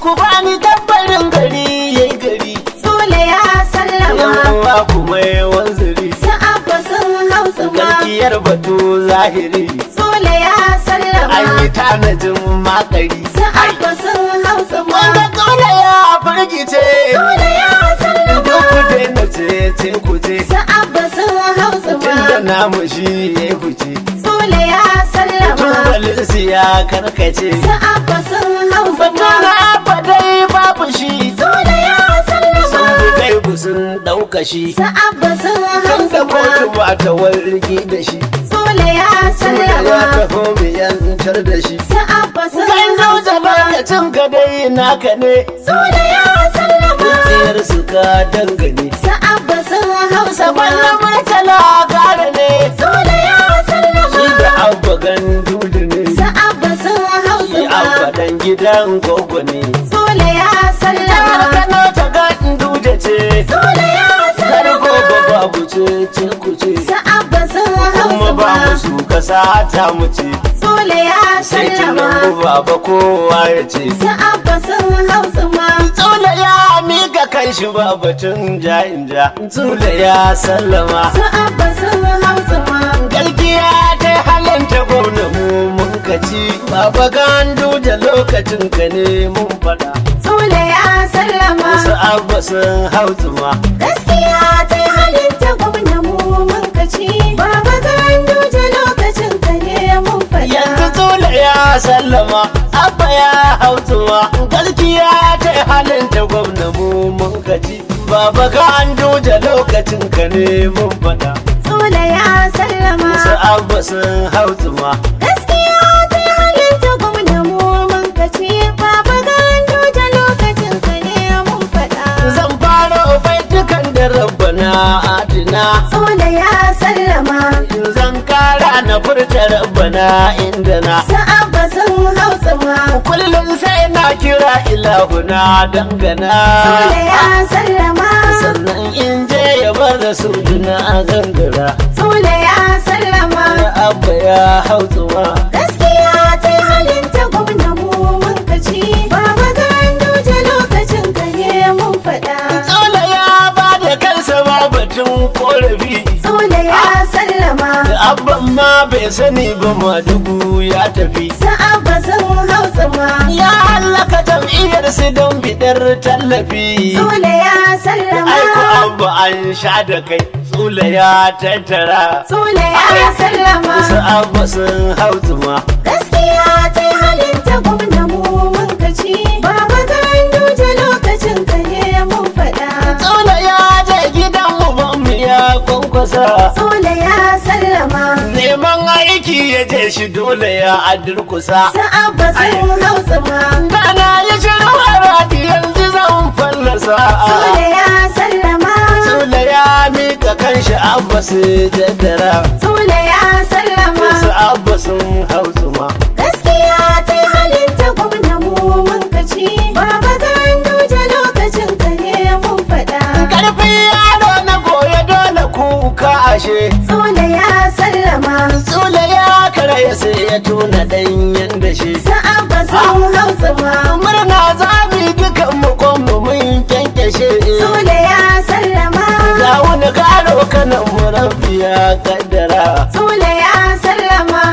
ku bani tabbarin gari yayi gari Sule ya sallama yawa kuma yawan zuri Su abba sun hausa ma galkiyar batu zahiri Sule ya an sallama yi tanajin makari Su abba sun hausa ma wanda kaula ya firgice Sule ya duk ku sallama daina ce ce ku ce Su abba sun hausa tunda ma namu shi ya fice Sule ya sallama tubalin ya karkace Su abba sun hausa batu ma na fadai babu shi Sule ya sun sallama fi kai sun ɗauka shi Su abba sun kan da hausa kotu ma ba ta wargi da shi Sule ya Sule ya sallama taho mu yantar da shi Su abba sun kan dauda hausa ma barkacin ka dai naka ne Sule ya sallama tsayar su ka dangane Sa'abba sun hausa saban na ma murtala gara ne Sule ya shi da sallama abba gandu da ne Sa'abba sun hausa shi abba ma dan gidan gogo ne Sule ya sallama Kano ta gandu da ce Sule ya kar gogo sallama babu ce ce ku ce Sa'abba sun kuma hausa ba ma musu kasa ta mu ce Sule ya sai tunan sallama baba kowa ya ce Sa'abba sun hausa ma Tsula ya miƙa kan shi ba batun ja in ja. Tsula ya sallama. Sa'abba sun hausa ma Galgiya ta halanta gwamna mu mun kaci. Baba gandu da lokacin ka ne mun faɗa. Sule ya sallama Wasu abba sun hautuma. Gaskiya ta yi halin ta gwamna mu mun kaci Baba gandu da lokacin ka ne mun Yanzu faɗa tsula ya sallama. Abba ya hautuma. Galgiya ta halanta gwamna mu mun kaci. Baba gandu da lokacin ka ne mun faɗa. Sule ya sallama Wasu abba sun hautuma. Gaskiya ta yi halin ta gwamna mu mun kaci Baba gandu da lokacin ka ne mun faɗa Zan fara baitukan da rabbana adina Sule ya sallama Zan kara na furta rabbana inda na Sa'abba sun hausa ma Kullum sai na kira ilahuna dangana Sule ya sallama Sannan in je ya bar da su duna gangara Sule ya sallama Ya abba ya hautsuwa Gaskiya ta yi halin ta gwamna mu mun kaci Baba gandu da lokacin ka ne mun faɗa Tsola ya ba da kansa ba batun korafi Sule ya sallama Abban ma bai sani ba madugu ya tafi Sa'abba sun hausa ma Ya hallaka jam'iyyar su don bidar tallafi. Sule ya sallama Aiko abu an sha da kai, tsula ya tattara. Sule ya sallama Wasu abu sun hautuma. Gaskiya ta yi halin ta gwamna mu mun kaci Baba gandu da lokacin ka ne mun faɗa Tsula ya je gidan mu ya kwankwasa. Sule ya sallama Neman aiki ya je shi dole ya adurkusa. Sa'abba sun hausa ma Dana ya shirwara yanzu zan fallasa. Sule ya sallama Tsula ya mika kanshi abba su jaddara. Sule ya sallama Wasu abba sun hautuma. Gaskiya ta yi halin ta gwamna mu mun kaci Baba gandu da lokacin ka ne mun faɗa Karfin yaro na goye dole kuka ashe. Sule ya sallama Tsula ya karaya sai ya tuna ɗanyen da shi. Sa'abba sun hausa ma Murna za mu yi dukan mu kwanmu mun kyankyashe. Sule ya sallama Ga wani karo kanan mu rabbi ya kaddara. Sule ya sallama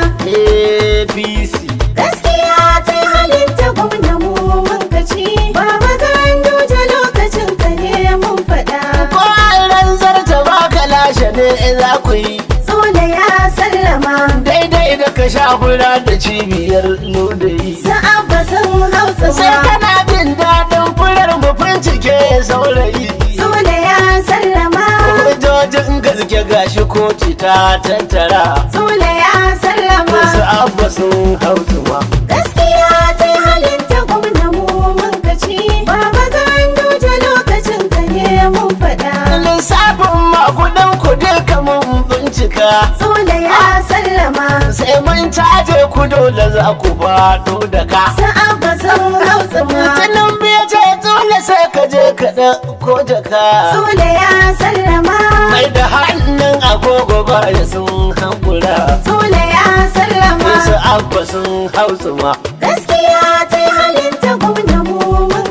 APC. Gaskiya ta yi halin ta gwamna mu mun kaci Baba gandu da lokacin ka ne mun faɗa Ko ran zarta ba ka lashe ne za ku yi. Sule ya sallama Daidai da ka sha fura da cibiyar lodayi. Sa'abba sun hausa Sai ma kana jin daɗin furar mu bincike saurayi. Sule ya sallama Hujjojin gaske gashi koci ta tattara. Sule ya sallama Wasu abba sun hautuma. Gaskiya ta yi halin ta gwamna mu mun kaci Baba gandu da lokacin ka ne mun faɗa Lissafin makudan ku duka mun bincika. Sule ya sallama Sai mun caje ku dole za ku faɗo da ka. Sa'abba sun hausa ma Tunan biya ce dole sai ka je ka ɗauko jaka. Sule ya sallama Mai da hannun agogo ba ya sun hankula. Sule ya sallama Wasu abba sun hautuma. Gaskiya ta yi halin ta gwamna mu mun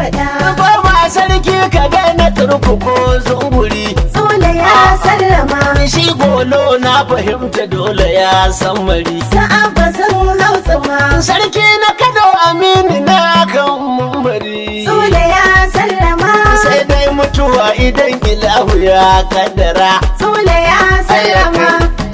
faɗa. Goma sarki ka daina turkuko zunguri Sule ya sallama. Shi golo na fahimta dole ya san mari Sa'abba sun hausa ma. Sarki na kado amini na kan mumbari Sule ya sallama. Sai dai mutuwa idan ilahu ya kaddara Sule ya sallama.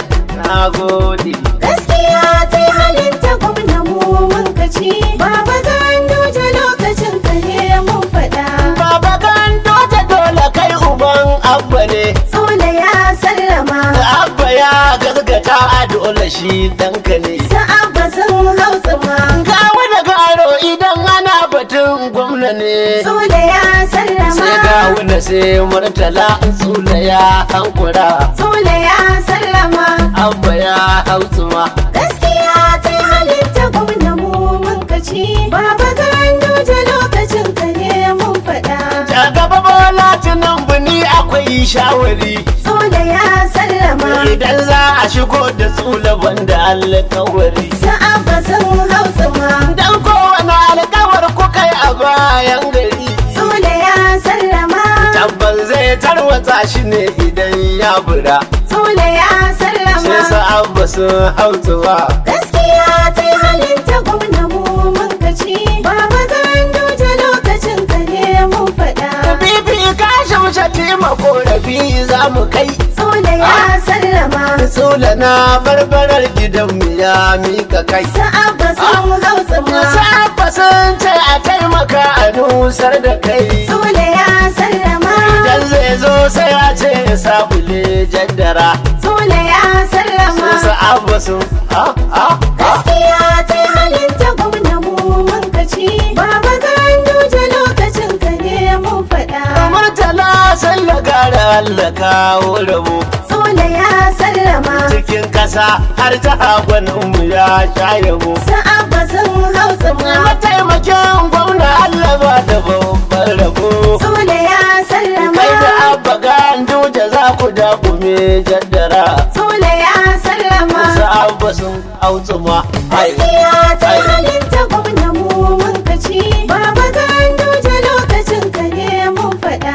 Na gode Gaskiya ta yi halinta gwamna mu mun kaci. Baba Ganduje lokacin ka ne mun faɗa. Baba gando ta dole kai uban abba ne Sule ya sallama. Abba ya gaskata a dole shi danka ne Sa'abba sun hausa ma. Kawo da garo idan ana batun gwamna ne Sule ya sallama. sai kawo na sai murtala tsula ya hankura Sule ya sallama. abba ya hausuma Gaskiya ta yi halitta gwamna mu mun kaci. Baba Ganduje lokacin ka ne mun faɗa. ta gaba bola tunan buni akwai shawari Sule ya sallama. idan za a shigo da tsula banda alkawari Sa'abba sun hausa ma. dan kowane alkawar kuka yi a bayan gari Sule ya sallama. tabbas zai tarwatsa shi ne idan ya bura Sule ya sai sallama. sa abba sun hautuma Gaskiya ta yi halinta gwamna mu mun kaci. Baba Ganduje lokacin ka ne mun faɗa. bibi ka shamsha taimako rabi za mu kai Sule ya sallama. Sula na barbarar gidanmu ya mika kai. Sa'abba sun hausa ma. Sa'abba sun ce a taimaka a nusar da kai. Sule ya sallama. Idan zai zo sai a ce ya sabule jaddara. Sule ya sallama. Su sa'abba sun ha ha ha. Gaskiya ta yi halinta gwamna mu mun kaci. Baba Ganduje lokacin ka ne mun faɗa. Murtala sallah gara Allah kawo rabo. Sule ya sallama. Cikin kasa har ta mu ya sha yabo. Sa'abba sun hausa ma. Mataimakin gwamna Allah ba da babban rabo. Sule ya sallama. kai da abba gandu da za ku dakume jaddara Sule ya sallama. su abba sun autsuma ai Gaskiya ta yi ai. halinta gwamna mu mun kaci. Baba Ganduje lokacin ka ne mun faɗa.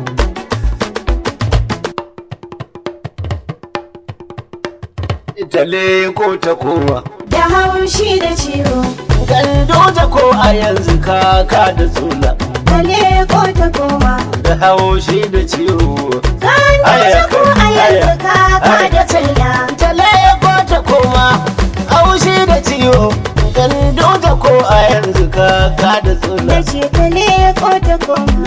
itale ko ta kowa Da haushi da ciwo. gandu ta ko a yanzu kaka da tsula Kale ko ta koma. da haushi da ciwo Ganduje ko a yanzu kaka da tsalla. itale ko ta koma haushi da ciwo gandu ta ko a yanzu kaka da tsula Da ce kale ko ta koma.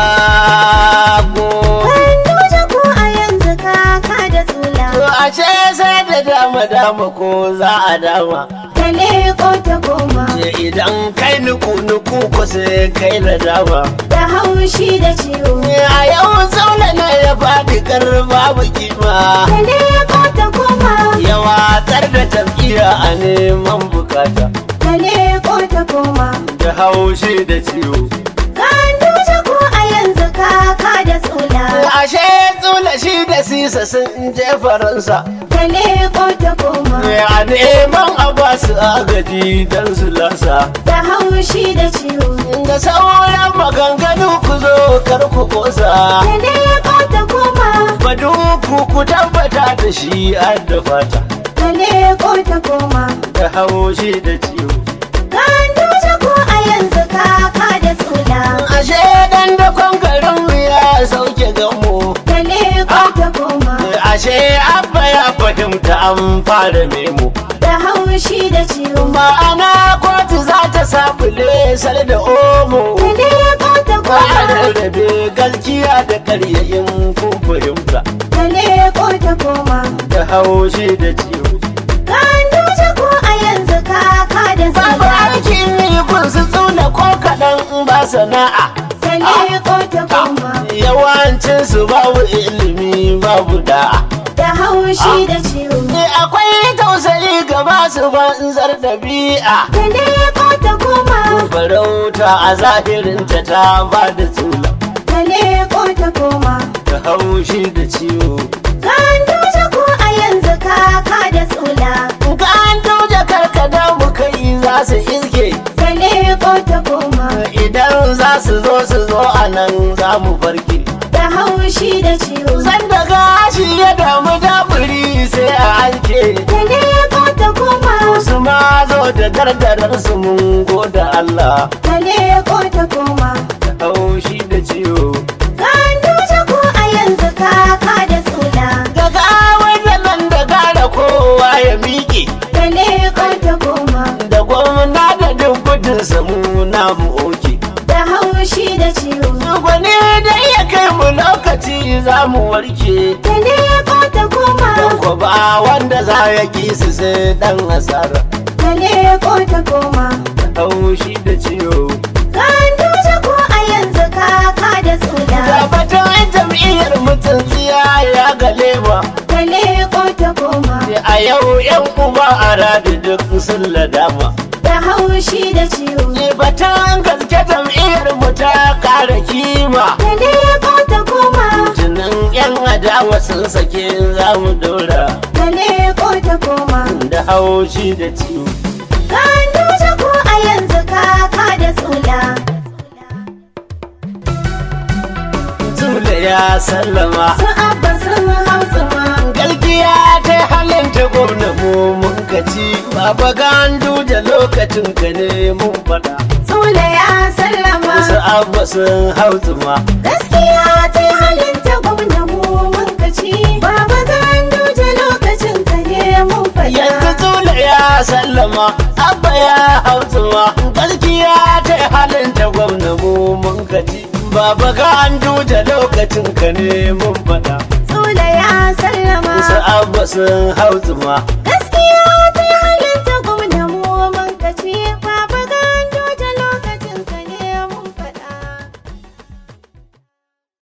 na go Ganduje ko a yanzu kaka da tsula. To ashe sai da dama dama ko za a dama Kale ko ta koma. Ce idan kai nuku nuku ko sai kai na dama Da haushi da ciwo. A yau zaune na ya faɗi kar babu kima Kale ko ta koma. Ya watsar da tafiya a neman bukata Kale ko ta koma. Da haushi da ciwo Ganduje ko a yanzu kaka da tsula. Ashe tsula shi da sisa sun je faransa Kale ko ta koma. A neman a basu agaji don su lasa Da haushi da ciwo. Da sauran maganganu ku zo kar ku kosa Kale ko ta koma. Badu ku ku tabbata da shi an da fata Kale ko ta koma. Da haushi da ciwo Ganduje ko a yanzu kaka da tsula. Ashe dan da garin ya sauke gamo Kale ko ta koma. Ashe abba ya fahimta an fara memo Da haushi da ciwo. Ma'ana kotu za ta sabule sal da omo Kale ko ta Ba a koma. rarrabe gaskiya da karyayin kun fahimta Kale ko ta koma. Da haushi da ciwo Ganduje ko a yanzu kaka da Babu tsula. aikin yi kun su tsuna ko kaɗan in ba sana'a Kale ko ta koma. Yawancin su babu ilimi babu da'a Da haushi da ciwo. Ne akwai tausayi ga masu banzar ɗabi'a Kale ko ta koma. Farauta a zahirinta ta ba da tsula Kale ko ta koma. Da haushi da ciwo Ganduje ko a yanzu kaka da tsula. Ka an tauje karkada mu kai za su iske Kale ko ta koma. Idan za su zo so su zo a nan za mu farke da haushi da ciwo san da gashi ya damu daburi sai a hanke da leko ta koma su ma zo da gardarar su mun goda Allah da leko ta koma haushi da ciwo Ganduje ko a yanzu kaka da tsula ga gawar da nan da gara kowa ya miƙe da leko ta koma da gwamna da duk gudun samu na mu oke da haushi da ciwo gwani da ya kai mu lokaci za mu warke da leko ta koma don ko ba wanda za ya ki su sai dan asara da leko ta koma haushi da ciwo Ganduje ko a yanzu kaka da tsula Tabbatar jam'iyyar mutum tsiya ya gale ba da leko ta koma a yau yan uba a radi duk sun ladama da haushi da ciwo ne batun gaske jam'iyyar mu ta kara kima da leko ta koma tunan yan adawa sun sake za mu dora da leko ta koma da haushi da ciwo Ganduje ko a yanzu kaka da tsula Tule ya sallama su abba sun hausa Galgiya ta halin ta gwamna mu mun kaci Baba gandu da lokacin ka ne mun fada Sule ya sallama Wasu abba sun hau zuma gaskiya ta yi halin ta gwamna mu mun kaci baba Ganduje lokacin ka ne mun Yanzu fada Tule ya sallama Abba ya hau zuma Galgiya ta halin ta gwamna mu mun kaci Baba gandu da lokacin ka ne mun fada Sule ya sallama Wasu abba sun hau zuma